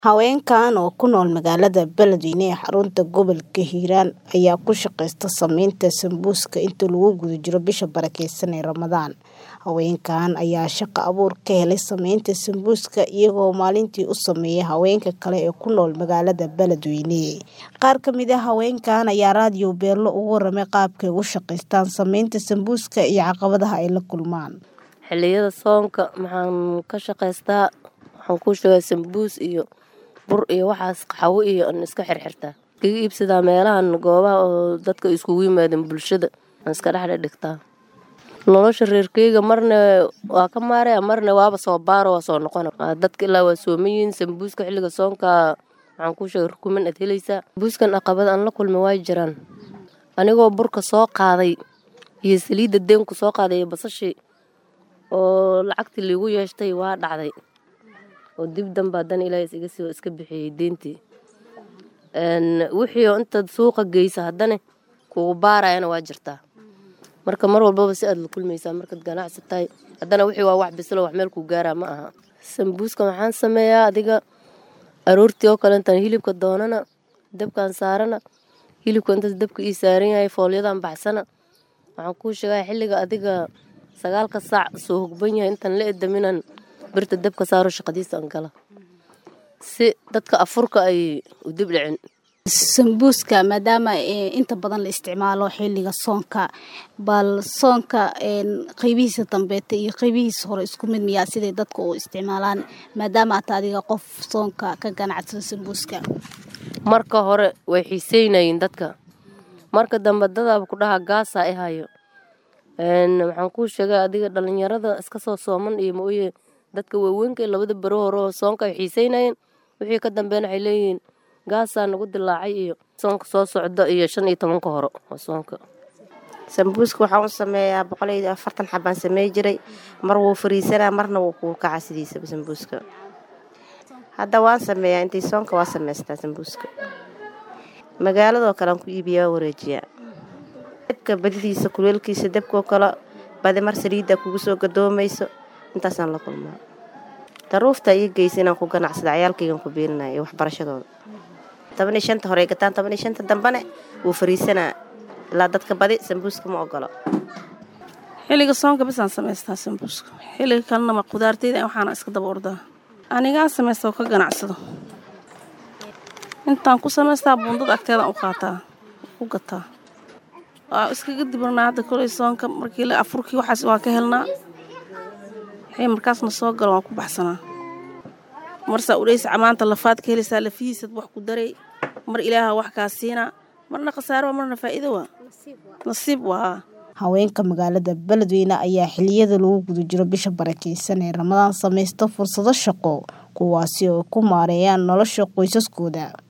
Haweenkan oo ku nool magaalada Beledweyne ee xarunta gobolka Hiiraan ayaa ku shaqeysta samaynta sambuuska inta lagu guda jiro bisha barakeysan ee Ramadaan. Haweenkan ayaa shaqo abuur ka helay samaynta sambuuska iyagoo maalintii u sameeya haweenka kale ee ku nool magaalada Beledweyne. Qaar ka mid ah haweenkan ayaa raadiyo Beelo uga warramay qaabka ay ugu shaqeystaan samaynta sambuuska iyo caqabadaha ay la kulmaan. Xilliyada soonka maxaan ka shaqeystaa waxaan kuu sheegaa sambuus iyo bur iyo waxaas qaxwo iyo aan iska xirxirtaa iskaga iibsadaa meelahan goobaha oo dadka iskugu yimaadeen bulshada aan iska dhex dhigtaa nolosha reerkeyga marna waa ka maaraya marna waaba soo baaro waa soo noqona dadka ilaa waa sooman yihiin sambuuska xilliga soonka waxaan kuu sheegay rukuman aad helaysaa sambuuskan caqabad aan la kulmay waa jiraan anigoo burka soo qaaday iyo saliidda deenku soo qaaday iyo basashii oo lacagtii liigu yeeshtay waa dhacday oo dib danba haddana ilaahay isiga sii iska bixiyey deentii wixii oo intaad suuqa geysa haddana kugu baarayana waa jirtaa marka mar walbaba si aad la kulmaysaa markaad ganacsi tahay haddana wixii waa wax bislo wax meel kuu gaaraa ma aha sambuuska waxaan sameeyaa adiga aroortii oo kale intaan hilibka doonana dabkaan saarana hilibka intaas dabka ii saaran yahay foolyadan baxsana waxaan kuu sheegaa xilliga adiga sagaalka saac soo hogban yahay intaan la edaminan birta dabka saaro shaqadiisa aan gala si dadka afurka ay u dib dhicin sambuuska maadaama inta badan la isticmaalo xilliga soonka bal soonka qeybihiisa dambeeta iyo qeybihiisa hore isku mid miyaa siday dadka u isticmaalaan maadaama aad adiga qof soonka ka ganacsada sambuuska marka hore way xiiseynayeen dadka marka dambe dadaaba ku dhaha gaasaa i hayo waxaan kuu sheegay adiga dhalinyarada iska soo sooman iyo maoye dadka waaweynka labada bero hore oo soonka ay xiiseynayeen wixii ka dambeyn waxay leeyihiin gaasaa nagu dilaacay iyo soonka soo socda iyo shan iyo tobanka hore oo soonka sambuuska waxaan u sameeyaa boqol iyo afartan xabaan samey jiray mar wuu fariisanaa marna wuu kuu kaca sidiisaba sambuuska hadda waan sameeyaa intii soonka waa sameystaa sambuuska magaaladoo kale aan ku iibiyaa waa wareejiyaa dabka badidiisa kuleelkiisa dabkoo kale badi mar saliidda kugu soo gadoomayso intaasaan la kulmaa daruufta ii geysa inaan ku ganacsada cayaalkaygan ku beeninaya iyo waxbarashadooda toban iyo shanta hore gataan toban iyo shanta dambane wuu fariisanaa ilaa dadka badi sambuuska ma ogolo xilliga soonka bisaan samaystaa sambuuska xilliga kalena ma qudaarteyda waxaana iska daba ordaa anigaa samaysta oo ka ganacsado intaan ku samaystaa buundada agteedaan u qaataa u gataa waa iskaga dibranaa hadda koley soonka markii la afurkii waxaas waa ka helnaa wixii markaasna soo galo waan ku baxsanaa marsaa udhaysa maanta lafaad ka helaysaa lafihiisad wax ku daray mar ilaaha wax kaa siinaa marna khasaaro waa marna faa'iido waa nasiib waa haweenka magaalada Beledweyne ayaa xilliyada lagu guda jiro bisha barakeysan ee Ramadaan samaysta fursado shaqo kuwaasi oo ku maareeyaan nolosha qoysaskooda